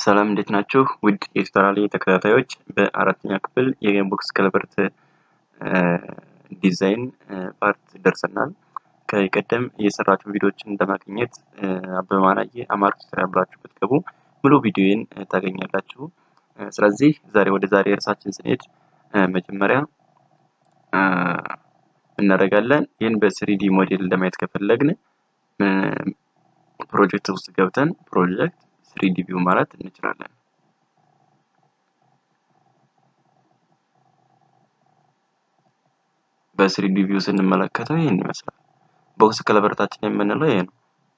ሰላም እንዴት ናችሁ? ውድ የቱቶሪያሌ ተከታታዮች በአራተኛ ክፍል የቦክስ ከለበርት ዲዛይን ፓርት ደርሰናል። ከዚህ ቀደም የሰራችሁ ቪዲዮዎችን ለማግኘት አበበ ማናየ አማርኛ ቱቶሪያል ብላችሁ ብትገቡ ሙሉ ቪዲዮን ታገኛላችሁ። ስለዚህ ዛሬ ወደ ዛሬ እርሳችን ስንሄድ መጀመሪያ እናደርጋለን ይህን በስሪዲ ሞዴል ለማየት ከፈለግን ፕሮጀክት ውስጥ ገብተን ፕሮጀክት ስሪዲ ቪው ማለት እንችላለን። በስሪዲ ቪው ስንመለከተው ይህን ይመስላል። ቦክስ ከለበርታችን የምንለው ይሄ ነው።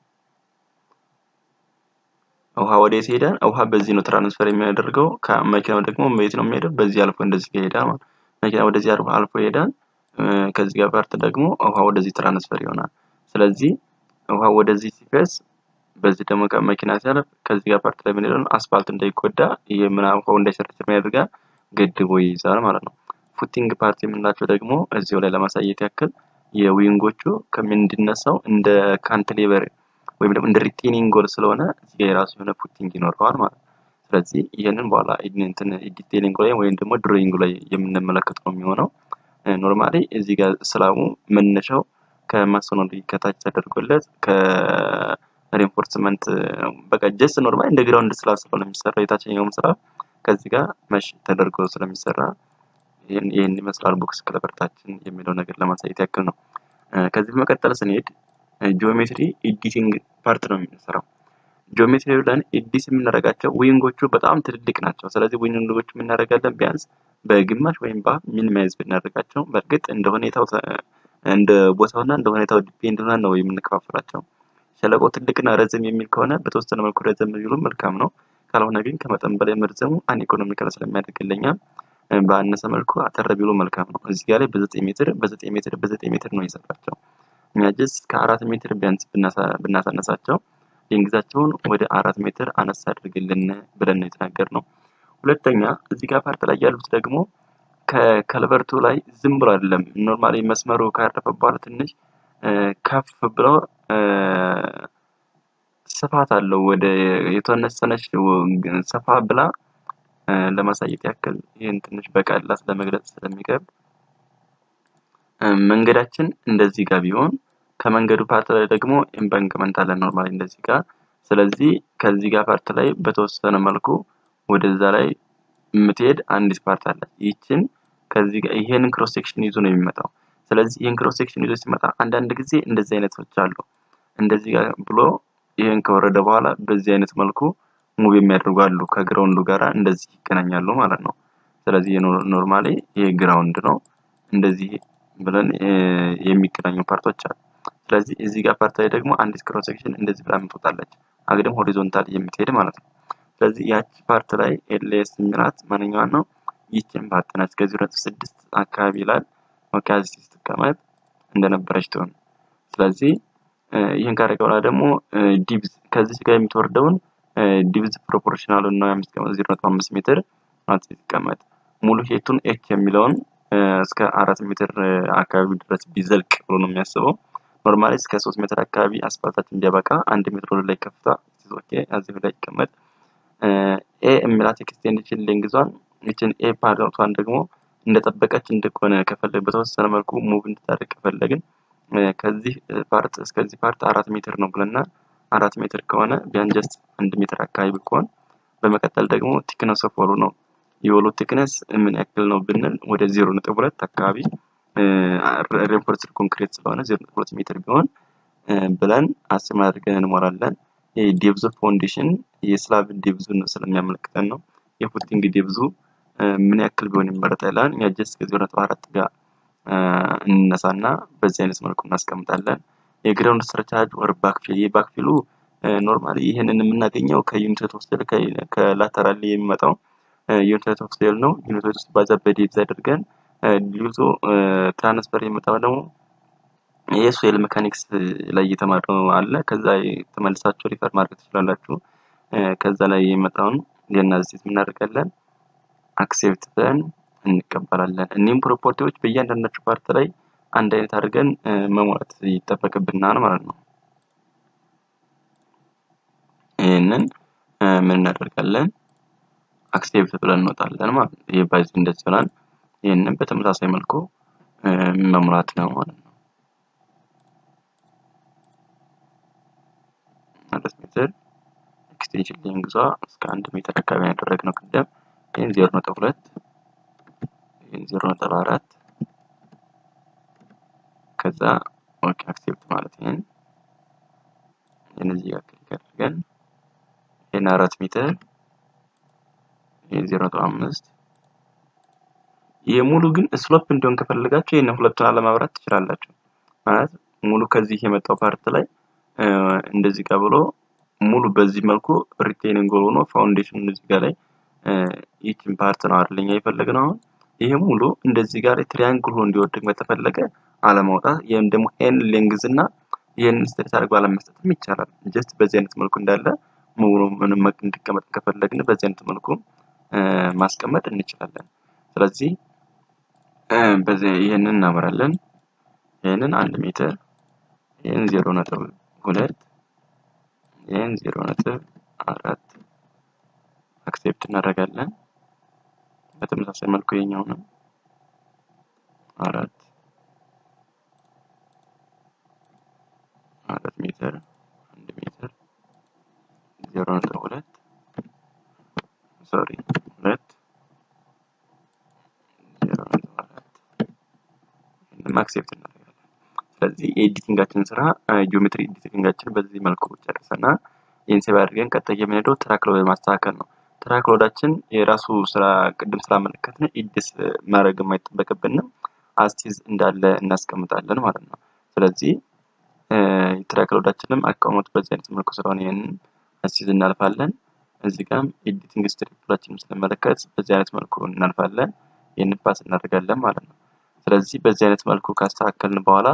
ውሃ ወዴት ይሄዳል? ውሃ በዚህ ነው ትራንስፈር የሚያደርገው። ከመኪናው ደግሞ የት ነው የሚሄደው? በዚህ አልፎ እንደዚህ ይሄዳል ማለት መኪና ወደዚህ አልፎ ይሄዳል። ከዚህ ጋር ፓርት ደግሞ ውሃ ወደዚህ ትራንስፈር ይሆናል። ስለዚህ ውሃ ወደዚህ ሲፈስ በዚህ ደግሞ መኪና ሲያልፍ ከዚህ ጋር ፓርት ላይ ምን ይላል? አስፋልት እንዳይጎዳ ይሄ ምናምን ውሃው እንዳይሸረሸር ያደርጋል፣ ገድቦ ይይዛል ማለት ነው። ፉቲንግ ፓርት የምንላቸው ደግሞ እዚሁ ላይ ለማሳየት ያክል የዊንጎቹ ከምን እንዲነሳው እንደ ካንትሌቨር ወይም ደግሞ እንደ ሪቴኒንግ ጎል ስለሆነ እዚህ የራሱ የሆነ ፉቲንግ ይኖረዋል ማለት ነው። ስለዚህ ይህንን በኋላ እንትን ዲቴሊንግ ላይ ወይም ደግሞ ድሮይንግ ላይ የምንመለከት ነው የሚሆነው። ኖርማሊ እዚህ ጋር ስላቡ መነሻው ከማሶነሪ ከታች ተደርጎለት ከሬንፎርስመንት በቃ ጀስት ኖርማሊ እንደ ግራውንድ ስላብ ስለሆነ የሚሰራው የታችኛውም ስራ ከዚህ ጋር መሽ ተደርጎ ስለሚሰራ ይህን ይመስላል ቦክስ ከለበርታችን የሚለው ነገር ለማሳየት ያክል ነው። ከዚህ በመቀጠል ስንሄድ ጂኦሜትሪ ኤዲቲንግ ፓርት ነው የምንሰራው። ጂኦሜትሪ ብለን ኤዲት የምናደርጋቸው ዊንጎቹ በጣም ትልልቅ ናቸው። ስለዚህ ዊንጎቹ የምናደርጋለን ቢያንስ በግማሽ ወይም በ ሚኒማይዝ ብናደርጋቸው በእርግጥ እንደ ሁኔታው እንደ ቦታውና እንደ ሁኔታው ዲፔንድ ሆነን ነው የምንከፋፍላቸው። ሸለቆው ትልቅና ረዘም የሚል ከሆነ በተወሰነ መልኩ ረዘም ቢሉ መልካም ነው። ካልሆነ ግን ከመጠን በላይ መርዘሙ አን ኢኮኖሚካል ስለሚያደርግልኛ በአነሰ መልኩ አጠር ቢሉ መልካም ነው። እዚህ ጋር ላይ በዘጠኝ ሜትር በዘጠኝ ሜትር በዘጠኝ ሜትር ነው የሰራቸው። እኛ ጀስት ከአራት ሜትር ቢያንስ ብናሳነሳቸው ሊንግዛቸውን ወደ አራት ሜትር አነስ አድርግልን ብለን ነው የተናገርነው። ሁለተኛ እዚህ ጋር ፓርት ላይ ያሉት ደግሞ ከከልቨርቱ ላይ ዝም ብሎ አይደለም። ኖርማሊ መስመሩ ካረፈ በኋላ ትንሽ ከፍ ብሎ ስፋት አለው። ወደ የተወሰነች ሰፋ ብላ ለማሳየት ያክል ይህን ትንሽ በቃላት ለመግለጽ ስለሚከብድ መንገዳችን እንደዚህ ጋር ቢሆን ከመንገዱ ፓርት ላይ ደግሞ ኢምባንክመንት አለ ኖርማሊ እንደዚህ ጋር። ስለዚህ ከዚህ ጋር ፓርት ላይ በተወሰነ መልኩ ወደዛ ላይ የምትሄድ አንዲት ፓርት አለ። ይችን ከዚህ ጋር ይሄንን ክሮስ ሴክሽን ይዞ ነው የሚመጣው። ስለዚህ ይህን ክሮስ ሴክሽን ይዞ ሲመጣ አንዳንድ ጊዜ እንደዚህ አይነቶች አሉ። እንደዚህ ጋር ብሎ ይህን ከወረደ በኋላ በዚህ አይነት መልኩ ሙቭ የሚያደርጉ አሉ። ከግራውንዱ ጋራ እንደዚህ ይገናኛሉ ማለት ነው። ስለዚህ ኖርማሊ ይሄ ግራውንድ ነው። እንደዚህ ብለን የሚገናኙ ፓርቶች አሉ። ስለዚህ እዚህ ጋር ፓርት ላይ ደግሞ አንዲት ክሮስ ሴክሽን እንደዚህ ብላ የምትወጣለች። አግድም ሆሪዞንታል የምትሄድ ማለት ነው። ስለዚህ ያቺ ፓርት ላይ ኤልኤስ የሚላት ማንኛዋን ነው? ይችን ፓርት ናት። ከዚህ ሁለት ስድስት አካባቢ ይላል። ኦኬ እዚህ ስትቀመጥ እንደነበረች ትሆን። ስለዚህ ይህን ካደረገ በኋላ ደግሞ ዲብዝ ከዚህ ጋር የምትወርደውን ዲብዝ ፕሮፖርሽናሉን ነው የሚስቀመጥ ዜሮ ነጥብ አምስት ሜትር ማለት ሲቀመጥ ሙሉ ሄቱን ኤች የሚለውን እስከ አራት ሜትር አካባቢ ድረስ ቢዘልቅ ብሎ ነው የሚያስበው። ኖርማሊ እስከ ሶስት ሜትር አካባቢ አስፋልታችን እንዲያበቃ አንድ ሜትር ወደ ላይ ከፍታ ኦኬ እዚህ ላይ ይቀመጥ። ኤ የሚላት ኤክስቴንሽን ሌንግዟን ይችን ኤ ፓርቷን ደግሞ እንደጠበቀች እንደሆነ ከፈለግ በተወሰነ መልኩ ሙቭ እንድታደርግ ከፈለግን ከዚህ ፓርት እስከዚህ ፓርት አራት ሜትር ነው ብለናል። አራት ሜትር ከሆነ ቢያን ጀስት አንድ ሜትር አካባቢ ብትሆን፣ በመቀጠል ደግሞ ቲክነስ ኦፍ ወሉ ነው የወሉ ቲክነስ ምን ያክል ነው ብንል ወደ ዜሮ ነጥብ ሁለት አካባቢ ሬንፎርስድ ኮንክሪት ስለሆነ ዜሮ ነጥብ ሁለት ሜትር ቢሆን ብለን አስም አድርገን እንሞላለን። ዴብዙ ፋውንዴሽን የስላብ ዴብዙን ስለሚያመለክተን ነው። የፉቲንግ ዴብዙ ምን ያክል ቢሆን ይመረጣል ይላል። እኛ ጀስት ከዜሮ ነጥብ አራት ጋር እንነሳና በዚህ አይነት መልኩ እናስቀምጣለን። የግራውንድ ስትራቻርጅ ወር ባክፊል የባክፊሉ ኖርማሊ ይህንን የምናገኘው ከዩኒት ኦፍ ሴል ከላተራል የሚመጣው ዩኒት ኦፍ ሴል ነው። ዩኒት ውስጥ ባዛ በዴብዝ አድርገን ዲዩቶ ትራንስፈር የሚመጣው ደግሞ የሶይል ሜካኒክስ ላይ እየተማርነው አለ። ከዛ ተመልሳችሁ ሪፈር ማድረግ ትችላላችሁ። ከዛ ላይ የመጣውን የናዚት እናደርጋለን አክሴፕት ብለን እንቀበላለን። እኒህም ፕሮፐርቲዎች በእያንዳንዳቸው ፓርት ላይ አንድ አይነት አድርገን መሙላት ይጠበቅብናል ማለት ነው። ይህንን ምን እናደርጋለን አክሴፕት ብለን እንወጣለን ማለት ነው። ይህ በዚህ እንደዚህ ይሆናል። ይህንን በተመሳሳይ መልኩ መሙላት ነው ማለት ነው። ማለት ሜትር ኤክስቴንሽን ሌንግዟ እስከ አንድ ሜትር አካባቢ ያደረግነው ቅደም ይህን ዜሮ ነጥብ ሁለት ይህን ዜሮ ነጥብ አራት ከዛ ኦኬ አክሴፕት ማለት ይህን ይህን እዚህ ጋር ክሊክ አድርገን ይህን አራት ሜትር ይህን ዜሮ ነጥብ አምስት ይህ ሙሉ ግን ስሎፕ እንዲሆን ከፈለጋችሁ ይህን ሁለቱን አለማብራት ትችላላችሁ። ማለት ሙሉ ከዚህ የመጣው ፓርት ላይ እንደዚህ ጋር ብሎ ሙሉ በዚህ መልኩ ሪቴኒንግ ሆኖ ፋውንዴሽን እዚህ ጋር ላይ ይችን ፓርት ነው አይደለኛ የፈለግነው አሁን ይሄ ሙሉ እንደዚህ ጋር ትሪያንግል ሆኖ እንዲወድቅ በተፈለገ አለማውጣት ይህም ደግሞ ይህን ሌንግዝ እና ይህን ስትሬት አድርጎ አለመስጠትም ይቻላል። ጀስት በዚህ አይነት መልኩ እንዳለ ሙሉ ምንም እንዲቀመጥ ከፈለግን በዚህ አይነት መልኩ ማስቀመጥ እንችላለን። ስለዚህ በዚህ ይህንን እናበራለን። ይህንን አንድ ሜትር ይህን ዜሮ ነጥብ ሁለት ይህን ዜሮ ነጥብ አራት አክሴፕት እናደርጋለን። በተመሳሳይ መልኩ የኛውንም አራት አራት ሜትር አንድ ሜትር ዜሮ ነጥብ ሁለት ሶሪ ሁለት ዜሮ ነጥብ አራት ይህንም አክሴፕት እናደርጋለን። ስለዚህ የኤዲቲንጋችን ስራ ጂኦሜትሪ ኤዲቲንጋችን በዚህ መልኩ ጨርሰናል። ይህን ሴቭ አድርገን ቀጣይ የምንሄደው ትራክ ሎድ ማስተካከል ነው። ትራክ ሎዳችን የራሱ ስራ ቅድም ስላመለከትን ኢዲስ ማድረግ የማይጠበቅብንም አስቲዝ እንዳለ እናስቀምጣለን ማለት ነው። ስለዚህ የትራክ ሎዳችንም አቀማመጡ በዚህ አይነት መልኩ ስለሆነ ይህንን አስቲዝ እናልፋለን። እዚህ ጋም ኤዲቲንግ ስትሪፕላችንም ስንመለከት በዚህ አይነት መልኩ እናልፋለን። ይህንን ፓስ እናደርጋለን ማለት ነው። ስለዚህ በዚህ አይነት መልኩ ካስተካከልን በኋላ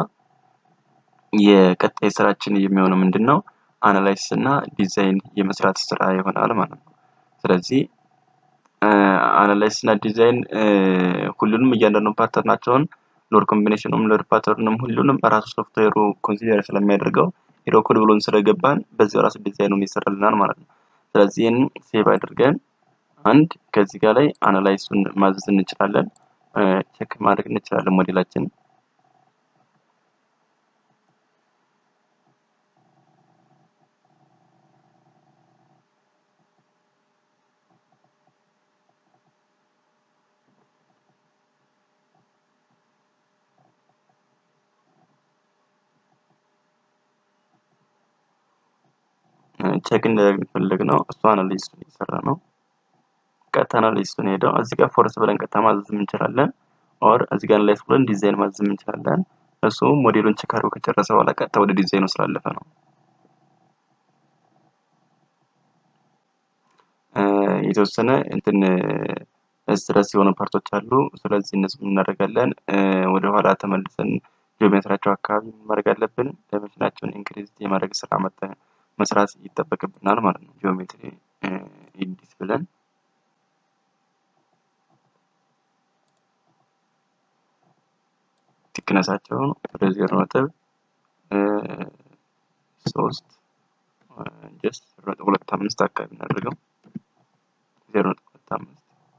የቀጣይ ስራችን የሚሆነው ምንድን ነው? አናላይሲስ እና ዲዛይን የመስራት ስራ ይሆናል ማለት ነው። ስለዚህ አናላይሲስ እና ዲዛይን ሁሉንም እያንዳንዱ ፓተርናቸውን ሎድ ኮምቢኔሽኑም ሎድ ፓተርንም ሁሉንም ራሱ ሶፍትዌሩ ኮንሲደር ስለሚያደርገው ሄዶ ኮድ ብሎን ስለገባን በዚህ ራሱ ዲዛይኑን ይሰራልናል ማለት ነው። ስለዚህ ይህንን ሴቭ አድርገን አንድ ከዚህ ጋር ላይ አናላይሱን ማዘዝ እንችላለን፣ ቼክ ማድረግ እንችላለን ሞዴላችን ቼክ እንደፈለግ ነው። እሱ አናሊስቱን እየሰራ ነው። ቀጥታ አናሊስቱን ሄደው እዚህ ጋር ፎርስ ብለን ቀጥታ ማዘዝ እንችላለን። ኦር እዚህ ጋር አናላይስ ብለን ዲዛይን ማዘዝ እንችላለን። እሱ ሞዴሉን ቼክ አድርጎ ከጨረሰ በኋላ ቀጥታ ወደ ዲዛይኑ ስላለፈ ነው። የተወሰነ እንትን ስትረስ የሆኑ ፓርቶች አሉ። ስለዚህ እነሱ እናደርጋለን። ወደ ኋላ ተመልሰን ጂኦሜትሪያቸው አካባቢ ማድረግ አለብን። ዳይሜንሽናቸውን ኢንክሪዝ የማድረግ ስራ መጠን መስራት ይጠበቅብናል ማለት ነው። ጂኦሜትሪ ኤዲት ብለን ቲክነሳቸውን ወደ ዜሮ ነጥብ ሶስት ጀስት ዜሮ ነጥብ ሁለት አምስት አካባቢ እናደርገው ዜሮ ነጥብ ሁለት አምስት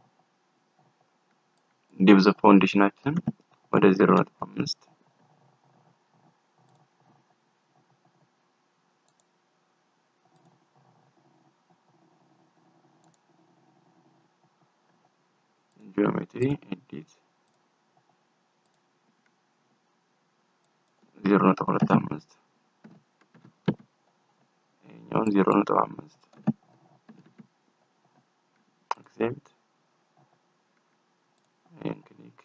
ዲብዝ ፋውንዴሽናችን ወደ ዜሮ ነጥብ አምስት ጂኦሜትሪ ኤዲት ዜሮ ነጥብ ሁለት አምስት ይሄኛውን ዜሮ ነጥብ አምስት አክሴፕት ይህን ክሊክ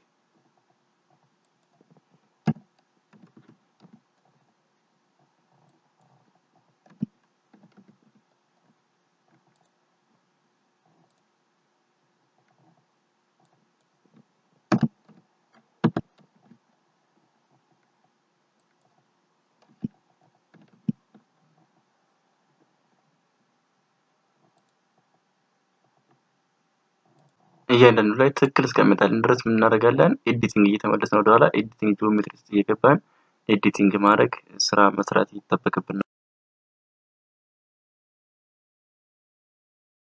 እያንዳንዱ ላይ ትክክል እስከሚመጣልን ድረስ ምን እናደርጋለን? ኤዲቲንግ እየተመለስን ወደኋላ ኤዲቲንግ ጂኦሜትሪ ውስጥ እየገባን ኤዲቲንግ ማድረግ ስራ መስራት ይጠበቅብናል።